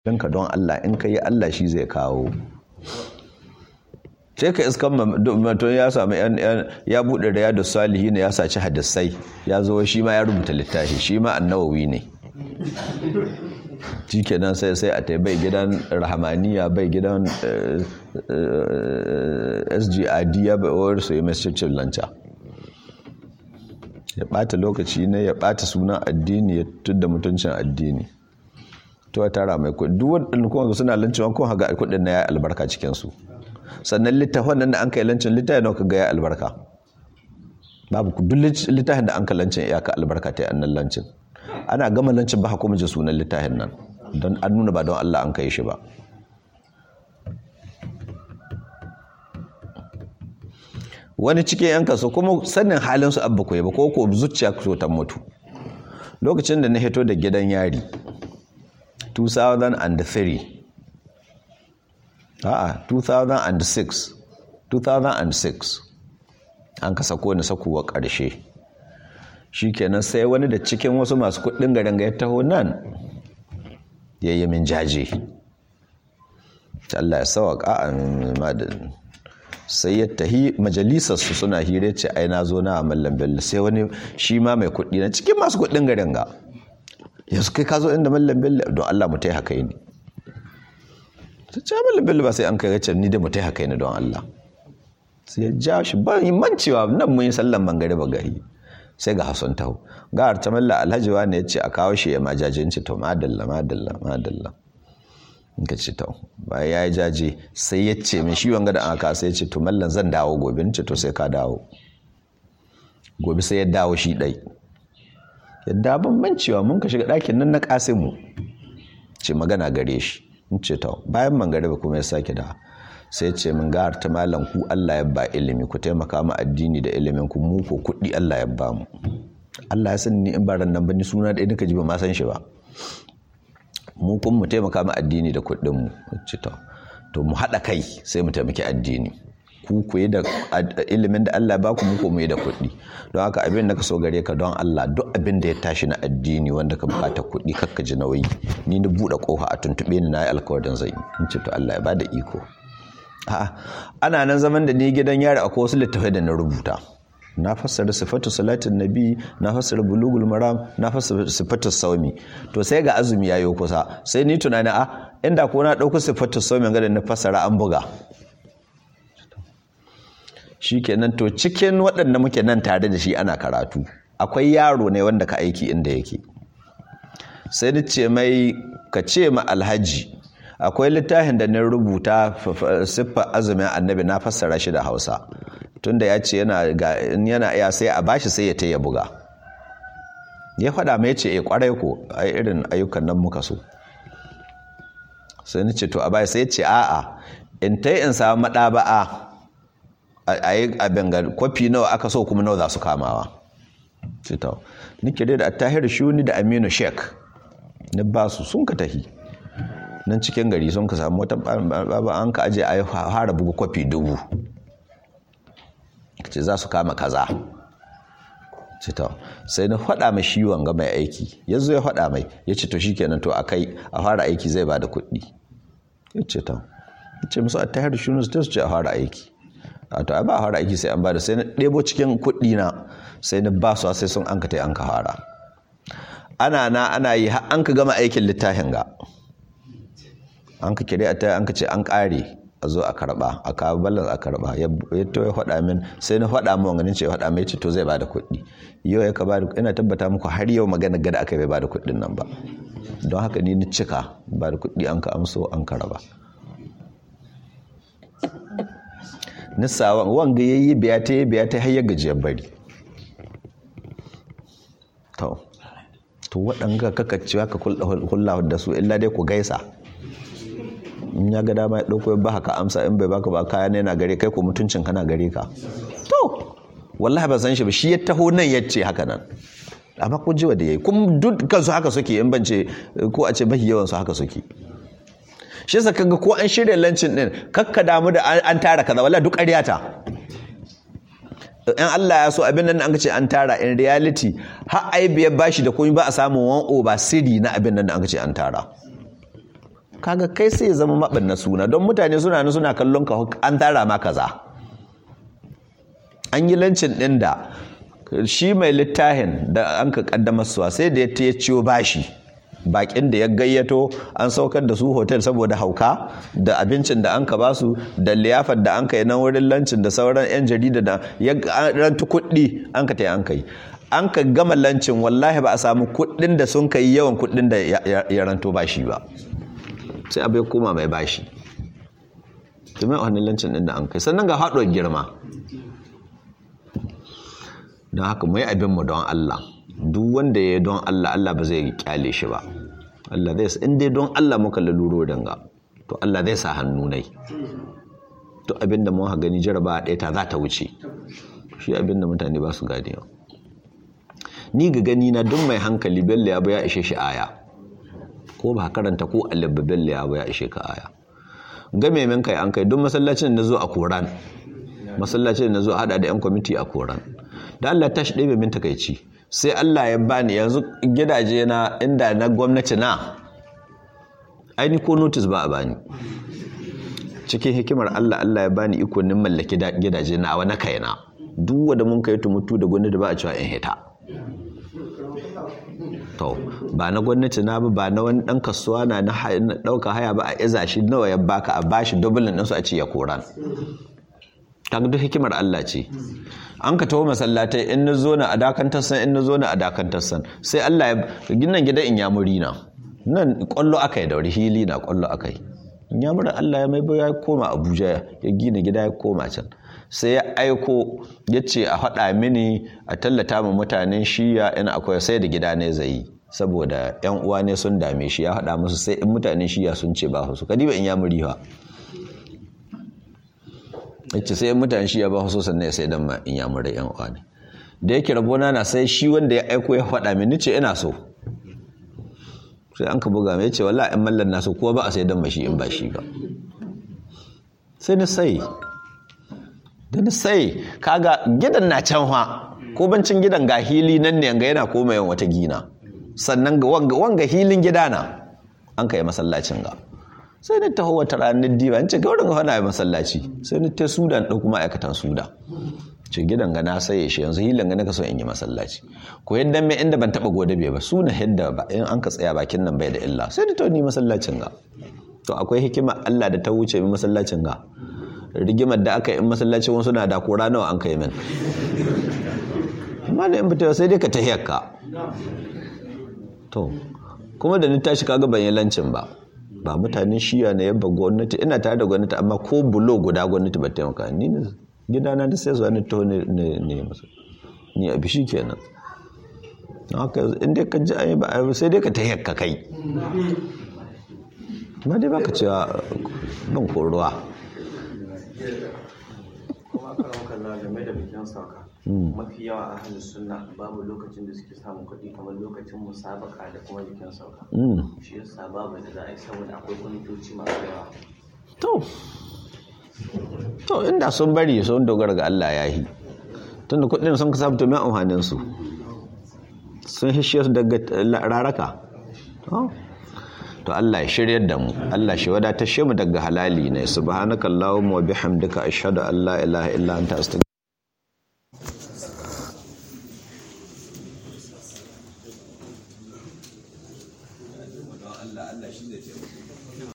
ka don Allah in ka yi Allah shi zai kawo sai ka iskan mutum ya samu ya buɗe riyadu salihi ne ya saci hadisai ya zo shi ma ya rubuta littafi shi ma annawawi ne shi kenan sai sai a bai gidan rahamaniya bai gidan sgid ya bai su yi masjidin lanca ya ɓata lokaci ne ya ɓata sunan addini ya tudda mutuncin addini to tara mai kudi duk waɗanda kuma suna lancin kun haga kudin na ya albarka cikinsu sannan littafin nan da an kai lancin littafin nauka ga ya albarka babu duk littafin da an ka lancin ya ka albarka ta annan lancin ana gama lancin ba kuma ji sunan littafin nan don an nuna ba don Allah an kai shi ba wani cikin yan kaso kuma sanin halin su abba koyi ba ko ko zuciya ku ta mutu lokacin da na hito da gidan yari 2003 a'a 2006 2006 an ka sako ni sakuwa ƙarshe shikenan sai wani da cikin wasu masu kuɗin garin ga ya taho nan ya yi min jaje Allah ya sawaka a madadin sai ya tahi majalisarsu suna hire ce ai na zo na mallam bello sai wani shi ma mai kuɗi na cikin masu kuɗin garin ga yanzu kai ka zo inda mallam bello don Allah mu tai haka ne ta ce mallam bello ba sai an kai gacce ni da mu tai haka ne don Allah sai ya ja shi ba yi mancewa nan mun yi sallan mangare ba gari sai ga hasan taho ga harta malla alhaji wani ya ce a kawo shi ya majajin ci to madalla madalla madalla in ka ci to bayan ya yi jaje sai ya ce min shi wanga da aka sai ya ce to mallan zan dawo gobe ni ce to sai ka dawo gobe sai ya dawo shi ɗai yadda ban mancewa mun ka shiga ɗakin nan na mu ce magana gare shi in ce ta bayan mangariba kuma ya sake da sai ce min ga ta malam ku Allah ya ba ilimi ku taimaka mu addini da ilimin ku mu ko kuɗi Allah ya ba mu Allah ya san ni in ba ran nan ba ni suna ɗaya nika ji ba ma san shi ba mu kun mu taimaka mu addini da kuɗin mu ce ta to mu haɗa kai sai mu taimaki addini ku ku yi da ilimin da Allah ba ku muku mu yi da kuɗi don haka abin da ka so gare ka don Allah duk abin da ya tashi na addini wanda ka bukata kuɗi kakka ji nauyi ni na buɗe ƙofa a tuntuɓe ni na yi alkawarin zai in ce to Allah ya bada iko a'a ana nan zaman da ni gidan yari akwai wasu littafai da na rubuta na fassara sifatu salatin nabi na fassara bulugul maram na fassara sifatu saumi to sai ga azumi yayo kusa sai ni tunani a inda ko na ɗauko sifatu saumi ga da na fassara an buga shikenan to cikin waɗanda muke nan tare da shi ana karatu akwai yaro ne wanda ka aiki inda yake sai ni ce mai ka ce ma alhaji akwai littafin da na rubuta siffar azumin annabi na fassara shi da hausa tunda ya ce yana iya sai a bashi sai ya ta ya buga ya faɗa mai ce ya kwarai ko a irin ayyukan nan muka so sai ni ce to a bai sai ce a'a in ta in samu maɗaba'a a yi abin ga kwafi nawa aka so kuma nawa za su kamawa cita ni kire da attahir shuni da aminu sheik ni ba su sun ka tahi nan cikin gari sun ka samu wata baba an ka aje a yi fara bugu kwafi dubu ce za su kama kaza cita sai na faɗa mai shi wanga mai aiki ya zo ya faɗa mai ya ce to shi kenan to a kai a fara aiki zai ba da kuɗi ya ce ta ya ce musu attahir shuni su ce a fara aiki to ai ba fara aiki sai an ba da sai na ɗebo cikin kuɗi na sai na ba su sai sun an ka tai an ka fara ana na ana yi har an ka gama aikin littafin ga an ka kire a ta an ka ce an ƙare a zo a karɓa a kawo balance a karɓa ya to ya faɗa min sai na faɗa min ganin ce ya faɗa mai ce to zai bada kuɗi yau ya ka bada ina tabbata muku har yau magana gada aka bai bada kuɗin nan ba don haka ni ni cika bada kuɗi an ka amso an ka raba nisawan wanga ya yi biya ta yi biya ta hayar gajiyar bari to to waɗanga kakaccewa ka kulla da su illa dai ku gaisa in ya ga dama ya ɗauko ya ba ka amsa in bai baka ba kaya ne na gare kai ko mutuncin kana gare ka to wallahi ba san shi ba shi ya taho nan ya ce haka nan amma kun ji da yayi kuma dukkan su haka suke in bance ko a ce mahi yawan su haka suke shi yasa kaga ko an shirya lancin din kakka damu da an tara kaza wallahi duk ƙaryata in Allah ya so abin nan an ce an tara in reality har ai biyar bashi da komai ba a samu wan over siri na abin nan da an ce an tara kaga kai sai ya zama maɓanna suna don mutane suna nan suna kallon ka an tara ma kaza an yi lancin ɗin da shi mai littafin da an ka kaddamar suwa sai da ya ta ya ciwo bashi bakin da ya gayyato an saukar da su hotel saboda hauka da abincin da an ka basu da liyafar da an ka yi nan wurin lancin da sauran 'yan jarida da ya rantu kuɗi an ka ta an ka yi an ka gama lancin wallahi ba a samu kuɗin da sun kai yawan kuɗin da ya ranto bashi ba sai abu ya koma mai bashi domin a wani lancin ɗin da an kai sannan ga haɗuwar girma don haka mai abinmu don Allah duk wanda ya yi don Allah Allah ba zai kyale shi ba Allah zai in dai don Allah muka laluro danga to Allah zai sa hannu nai to abinda mun gani jaraba ɗaya ta za ta wuce shi abinda mutane ba su gane ni ga gani na duk mai hankali bello ya ya ishe shi aya ko ba karanta ko alibba bello ya ya ishe ka aya game min kai an kai duk masallacin da zo a koran masallacin da zo hada da yan kwamiti a koran da Allah ta shi ɗaya min takaici sai Allah ya bani yanzu gidaje na inda na gwamnati na aini ko notice ba a bani cikin hikimar Allah Allah ya bani ikonin mallaki gidaje na wani kaina duk wanda mun kai tumutu da gwamnati ba a cewa in hita to ba na gwamnati na ba ba na wani dan kasuwa na na dauka haya ba a iza shi nawa ya baka a bashi dublin din su a ce ya koran kaga duk hikimar Allah ce an ka taho masallatai in na zo na adakantar san in na zo na adakantar san sai Allah ya ginin gida in yamuri na nan kwallo akai da hili na kwallo akai in yamurin Allah ya mai ya koma Abuja ya gina gida ya koma can sai ya aiko ya ce a faɗa mini a tallata ma mutanen shiya in akwai sai da gida ne zai saboda yan uwa ne sun dame shi ya faɗa musu sai in mutanen shiya sun ce ba su kadiba in yamuri ha yace sai mutane shi ya ba so sannan ya sai dan ma in ya mura yan uwa ne da yake rabona na sai shi wanda ya aiko ya faɗa mini ce ina so sai an ka buga mai yace wallahi in mallan na so ko ba a sai dan mashi in ba shi ba sai na sai da na sai kaga gidan na can fa ko bancin gidan ga hili nan ne ga yana koma yawan wata gina sannan ga wanga hilin gida na an kai masallacin ga sai ni taho wata ranar diba in ce gaurin ga hana masallaci sai ni ta sudan ɗauku ma'aikatan suda ce gidan ga na saye shi yanzu hilin ga naka so in yi masallaci ko yadda mai inda ban taɓa gode bai ba suna yadda ba in an ka tsaya bakin nan bai da illa sai ni to ni masallacin ga to akwai hikima Allah da ta wuce mi masallacin ga rigimar da aka yi in masallacin wasu na da kora nawa an kai min amma da in fita sai dai ka tahiyar ka to kuma da ni tashi kaga ban yi lancin ba ba mutanen shiya na yabba gwamnati ina tare da gwamnati amma ko bulo guda gwamnati ba taimaka ni ne gidana da sai zuwa ni to ne ne masa ni a bishi kenan haka inda ka ji ayi ba sai dai ka ta yakka kai ma dai baka cewa ban koruwa kuma karan kalla game da bikin sauka mafi yawa a halin sunna babu lokacin da suke samun kuɗi kamar lokacin musabaka da kuma bikin sauka shi yasa babu da za a yi saboda akwai kwamitoci masu yawa to to inda sun bari sun dogara ga Allah ya yi tunda kuɗin sun kasa to mai amfanin su sun hishe su daga raraka to Allah ya shiryar da mu Allah shi wadatar shi mu daga halali ne subhanakallahumma wa bihamdika ashhadu an la ilaha illa anta astaghfiruka